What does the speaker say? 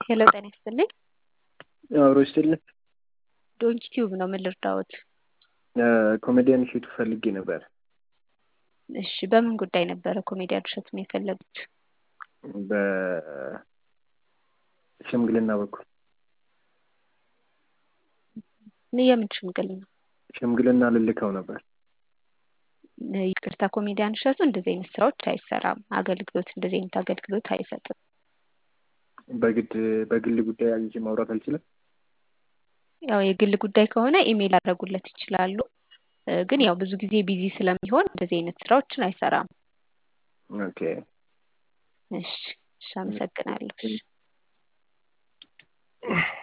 ሄሎ ጤና ይስጥልኝ። አብሮ ይስጥልኝ። ዶንኪ ቲዩብ ነው። ምን ልርዳዎት? ኮሜዲያን እሸቱ ፈልጌ ነበር። እሺ፣ በምን ጉዳይ ነበረ ኮሜዲያን እሸቱን የፈለጉት? በሽምግልና በኩል የምን ሽምግልና? ሽምግልና ልልከው ነበር። ይቅርታ ኮሜዲያን እሸቱ እንደዚህ አይነት ስራዎች አይሰራም። አገልግሎት እንደዚህ አይነት አገልግሎት አይሰጥም። በግድ በግል ጉዳይ አግኝቼ ማውራት አልችልም። ያው የግል ጉዳይ ከሆነ ኢሜይል አድረጉለት ይችላሉ። ግን ያው ብዙ ጊዜ ቢዚ ስለሚሆን እንደዚህ አይነት ስራዎችን አይሰራም። ኦኬ እሺ፣ እሺ፣ አመሰግናለሁ። እሺ።